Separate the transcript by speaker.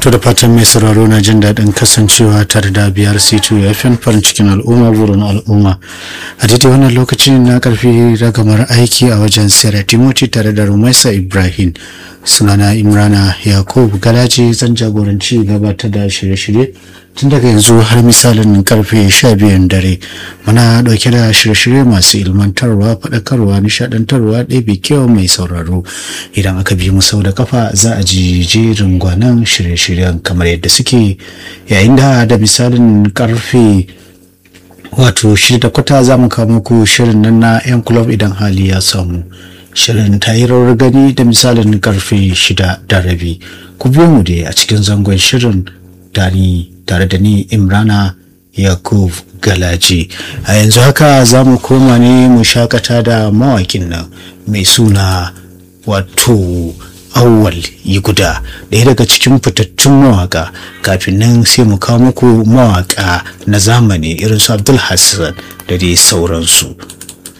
Speaker 1: To da fatan mai sauraro na jin daɗin kasancewa tare da biyar C2 FM farin cikin al'umma burin al'umma. A daidai wannan lokacin na karfi ragamar aiki a wajen Sera Timothy tare da Rumaisa Ibrahim. Sunana Imrana Yakub Galaji zan jagoranci gabatar da shirye-shirye tun daga yanzu har misalin karfe sha biyun dare muna ɗauke da shirye-shirye masu ilmantarwa faɗakarwa nishaɗantarwa ɗebe kyau mai sauraro idan aka bi mu sau da kafa za a ji jerin gwanan shirye-shiryen kamar yadda suke yayin da da misalin karfe wato shida kwata za mu kawo muku shirin nan na 'yan kulob idan hali ya samu shirin tayirar gani da misalin karfe shida da rabi ku biyo mu dai a cikin zangon shirin dani tare da ni imrana yakub galaji a yanzu haka za mu koma ne mu shakata da mawakin nan mai suna wato awwal yi guda ɗaya daga cikin fitattun mawaka kafin nan sai mu kawo muku mawaka na zamani irin su abdul hassan da dai sauransu